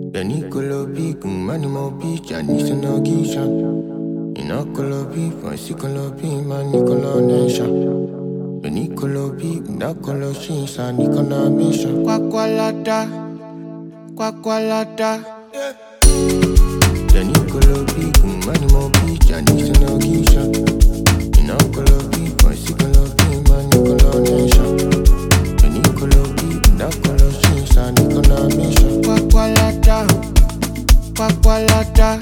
The Nicolo Big, Manimo Beach, I need to know Gisha. Inocolo Big, Icolo Big, man, Nicola Nation. The Nicolo Big, Nacolo Shinsa, Nicola Mission. Quacqualata, Quacqualata. The Nicolo Big, Manimo Beach, I need to know Gisha. Inocolo Big, Icolo Big, man, Nicola Nation. The Nicolo Big, Nacolo Shinsa, Nicola Mission. Quacqualata, Quacqualata.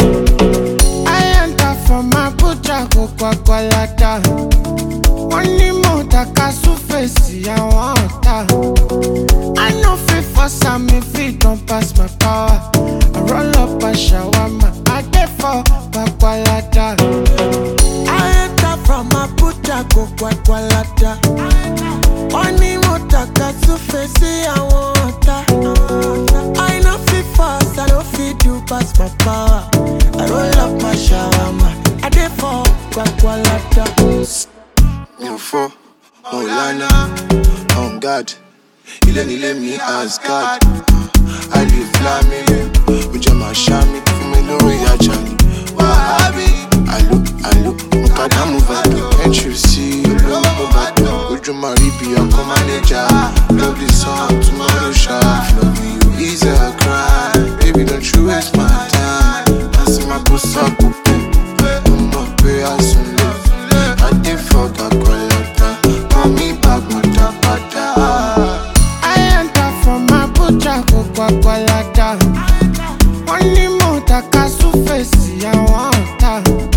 I enter from my butcher, go Quacqualata. wọ́n ní mo taka súfèsì àwọn ọ̀tá. I no fit force am if it don pass my power. I roll up a shawarma, I dey for Papalata. I enter from Abuja go Gwagwalada. Wọ́n ní mo tàka súfè sí àwọn ọ̀tá. I no fit fast, I no fit do pass my power. I roll up my shawarma, I dey for Gwagwalada. mi ò fọ́ wọn ò lánà on guard ilé nílé mi asgard àlè flamile ó jẹ́ màá ṣá mi fún mi lórí ajá ni wàhábì àlò àlò mo padà mú bàtà entry sí olówó mo bàtà ojú máa rí bí ọkọ mánéjà love the song tomorrow sha love you easy I cry baby don't you waste my time láti máa kó sáàpù pé ọmọ pé a sùn lé adé fọgà kọlọtà mọ mi bàgbọ́n padà. I enter from my butcher, go Papalata. wọ́n ní mo taka súfèsì àwọn ọ̀tá.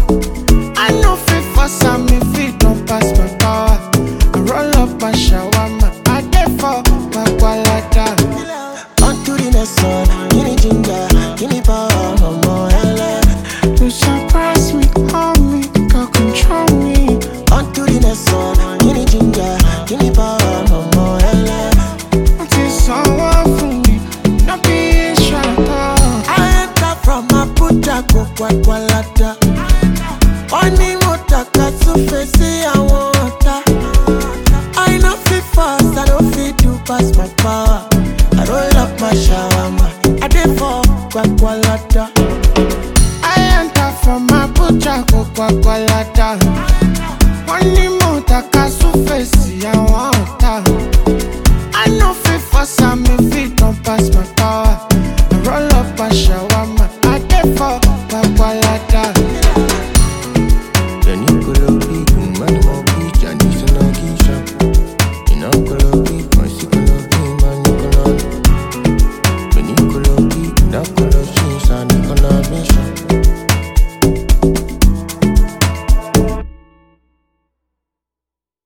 I no fit force am if it don pass my power. I roll up a shawarma, I dey for Papalata. On to the next one, give me ginger, give me power, ọmọ ẹlẹ. You surprise me, hold me, girl control me. On to the next one, give me ginger, give me power, ọmọ ẹlẹ. Wọ́n ti sanwó fún mi, no be ìṣàkọ́. I enter from Abuja go Gwagwalada. Wọ́n ní mo tàka súfè sí àwọn ọ̀tá. I no fit fast, I no fit do pass my power. I roll up my shawarma, I dey for Gwagwalada. I enter from Abuja, go Papalata. wọ́n ní mo taka súfèsì àwọn ọ̀tá. I no fit force am